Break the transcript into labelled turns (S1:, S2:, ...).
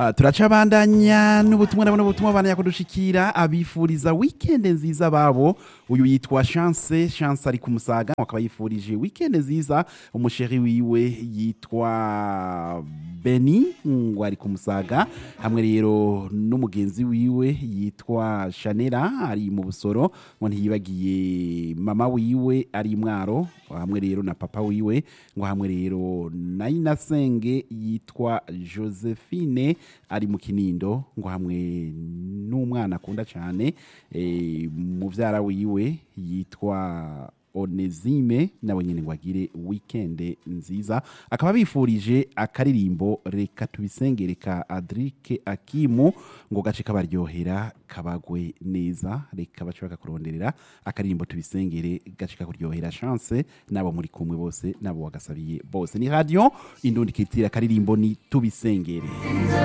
S1: Ah, turacabandanya n'ubutumwa ndabona ubutumwa bana yakudushikira abifuriza weekend nziza babo uyu yitwa Chance Chance ari kumusaga akaba yifurije weekend nziza umusheri wiwe yitwa Beni ngo ari kumusaga hamwe rero n'umugenzi wiwe yitwa Chanera ari mu busoro ngo ntiyibagiye mama wiwe ari mwaro hamwe rero na papa wiwe ngo hamwe rero na inasenge yitwa Josephine ari mu kinindo ngo hamwe n'umwana akunda cyane eh, muvyara wiwe yitwa Onezime nawe nyine ngo agire weekend nziza akaba bifurije akaririmbo reka tubisengere ka Adrike Akimu ngo gace kabaryohera kabagwe neza reka bace bakakuronderera akaririmbo tubisengere gace kakuryohera chance nabo muri kumwe bose nabo wagasabiye bose ni radio indundi kitira akaririmbo ni tubisengere